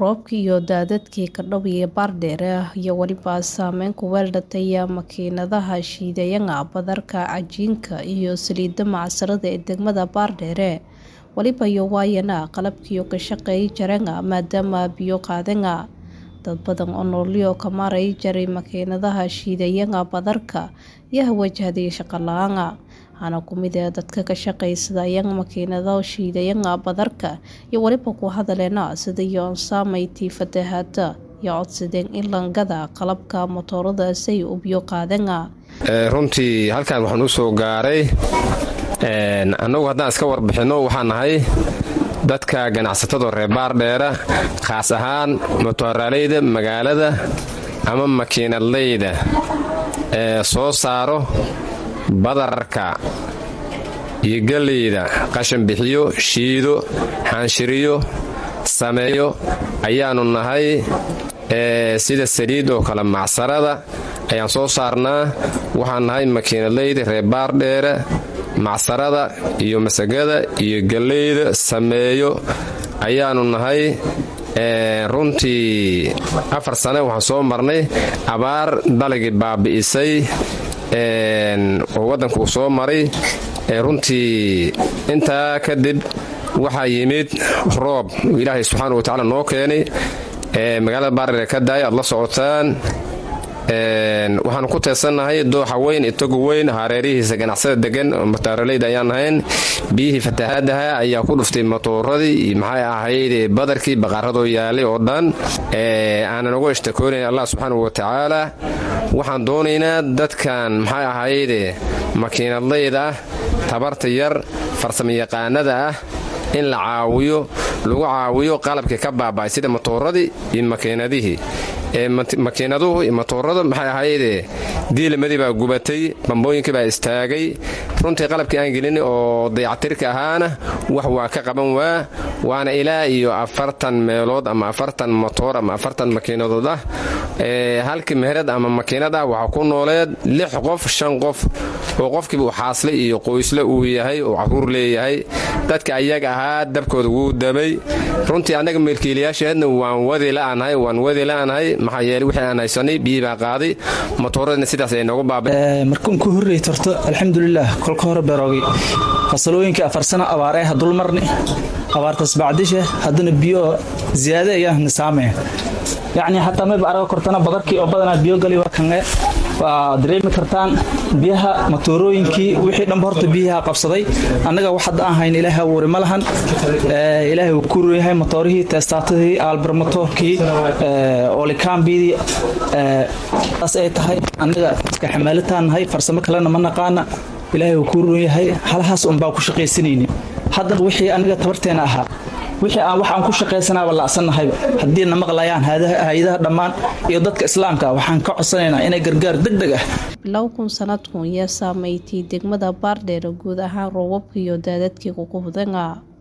roobkii iyo daadadkii ka dhawiya baardheere iyo weliba saameyn ku weeldhataya makiinadaha shiidayanga badarka cajiinka iyo saliidda macsarada ee degmada baardheere weliba iyo waayana qalabkiiyo ka shaqeey jaranga maadaama biyo qaadanga dad badan oo noolyo ka maray jaray makiinadaha shiidayanga badarka ayaa wajahday shaqo la-aanga waxaana ku mid ah dadka ka shaqaysadayang makiinado shiidayanga badarka iyo weliba ku hadaleena sida yoon saameyti fatahaada iyo codsadeen in langada qalabka motoorada say u biyo qaadanga runtii halkan waxaan u soo gaaray annagu haddaan iska warbixinno waxaan nahay dadka ganacsatada reer baardheera khaas ahaan motooraaleyda magaalada ama makiinadleyda ee soo saaro badarka iyo galleyda qashan bixiyo shiido xaanshiriyo sameeyo ayaannu nahay sida saliid oo kale macsarada ayaan soo saarnaa waxaan nahay makiinadleyda reer baardheera macsarada iyo masagada iyo galleyda sameeyo ayaannu nahay runtii afar sane waxaan soo marnay abaar dalagii baabi'isay oo waddankuu soo maray runtii intaa kadib waxaa yimid roob ilaahay subxaana wa tacala noo keenay magaalada baardheer ka daaya aad la socotaan waxaanu ku teedsannahay dooxa weyn itogu weyn hareerihiisa ganacsada degan mataaraleyda ayaan nahayn biyihii fatahaadaha ayaa ku dhuftay matooradii iyo maxay ahayd badarkii baqaaradoo yaalay oo dhan aanan uga ishtakoonayn allah subxaana wa tacaala waxaan doonaynaa dadkan maxay ahayd makiinadlayda ah tabarta yar farsamayaqaanada ah in la caawiyo lagu caawiyo qalabkii ka baaba'ay sida matooradii iyo makiinadihii makiinaduhu iyo matoorada maxay ahayde diilimadii baa gubatay bambooyinkii baa istaagay runtii qalabkii aan gelin oo dayactirka ahaana wax waa ka qaban waa waana ilaa iyo afartan meelood ama afartan motoor ama afartan makiinadood ah halkii meherad ama makiinad ah waxaa ku nooleed lix qof shan qof oo qofkiiba uu xaasle iyo qoysle uu yahay oo caruur leeyahay dadka ayaga ahaa dabkooda wuu damay runtii annaga meelkiilayaasheedna waan wadi la'anahay waan wadi la'anahay maxaa yeele wixii aan haysanay biyii baa qaaday matooradna sidaas ay noogu baaba markuun ku horrey torto alxamdulilah kolka hore beroogi fasalooyinkai afar sano abaar eh dulmarni abaartas bacdishe haddana biyo ziyaade ayaa nisaamaya yacni xataa mayba araga kortana badarkii oo badanaa biyo gali waa kange waa dareemi kartaan biyaha matoorooyinkii wixii dhanba horta biyaha qabsaday annaga wax hadda aan hayn ilaahay abuuri ma lahan ilaahay uu ku yahay motoorihii teestaatadii aalbar motoorkii oolikaambidii taas ay tahay annaga iska xamaalitaan nahay farsamo kalena ma naqaana ilaahay uu ku run yahay halahaas unbaa ku shaqaysanayni haddana wixii aniga tabarteena ahaa wixii aan wax aan ku shaqaysanaaba la'sannahayba haddii na maqlayaan hay-adaha dhammaan iyo dadka islaamka waxaan ka codsanaynaa inay gargaar deg deg ah bilow kun sanadkun yaa saameeytay degmada baardheer guud ahaan roobabka iyo daadadkii kugu hudanga